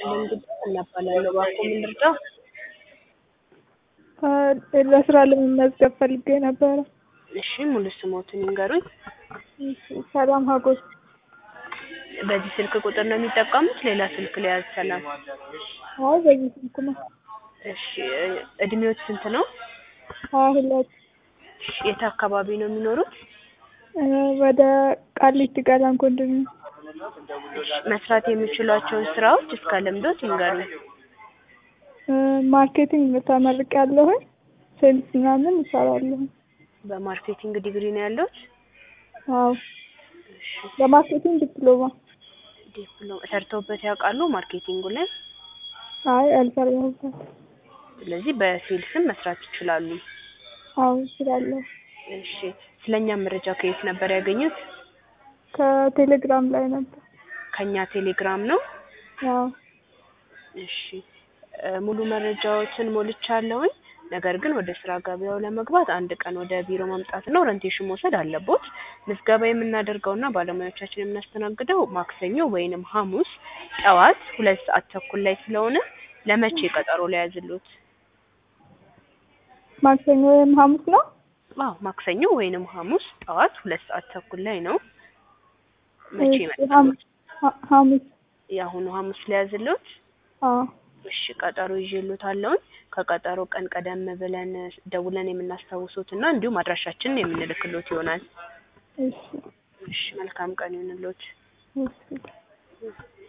ይስጥልኝ ጉዳይ እናባላለሁ። እባክዎ ምን ልርዳ? ለስራ ለመመዝገብ ፈልጌ ነበረ። እሺ ሙሉ ስሞትን ይንገሩኝ? ሰላም ሀጎስ። በዚህ ስልክ ቁጥር ነው የሚጠቀሙት? ሌላ ስልክ ልያዝ ሰላም? አይ በዚህ ስልክ ነው። እሺ እድሜዎት ስንት ነው? ሀያ ሁለት እሺ የት አካባቢ ነው የሚኖሩት? ወደ ቃሊቲ ገላን ኮንዶሚኒየም። መስራት የሚችሏቸውን ስራዎች እስከ ልምዶት ይንገሩኝ? ማርኬቲንግ ተመርቄያለሁኝ። ሴልስ ምናምን እሰራለሁ። በማርኬቲንግ ዲግሪ ነው ያለዎት? አዎ በማርኬቲንግ ዲፕሎማ። ዲፕሎማ ሰርተውበት ያውቃሉ ማርኬቲንጉ ላይ? አይ አልሰራሁበትም። ስለዚህ በሴልስም መስራት ይችላሉ? አዎ እችላለሁ። እሺ ስለኛ መረጃ ከየት ነበር ያገኙት? ከቴሌግራም ላይ ነበር። ከኛ ቴሌግራም ነው? አዎ እሺ ሙሉ መረጃዎችን ሞልቻለሁኝ። ነገር ግን ወደ ስራ ገበያው ለመግባት አንድ ቀን ወደ ቢሮ መምጣትና ኦሪንቴሽን መውሰድ አለቦት። ምዝገባ የምናደርገውና ባለሙያዎቻችን የምናስተናግደው ማክሰኞ ወይንም ሐሙስ ጠዋት ሁለት ሰዓት ተኩል ላይ ስለሆነ ለመቼ ቀጠሮ ልያዝልዎት? ማክሰኞ ወይም ሐሙስ ነው? አዎ ማክሰኞ ወይንም ሐሙስ ጠዋት ሁለት ሰዓት ተኩል ላይ ነው። መቼ እሺ፣ ይመጣሉ? ሐሙስ ሐሙስ የአሁኑ ሐሙስ ልያዝልዎት? አዎ እሺ ቀጠሮ ይዤልዎታለሁኝ። ከቀጠሮ ቀን ቀደም ብለን ደውለን የምናስታውሶት እና እንዲሁም አድራሻችንን የምንልክሎት ይሆናል። እሺ እሺ መልካም ቀን ይሁንልዎት። እሺ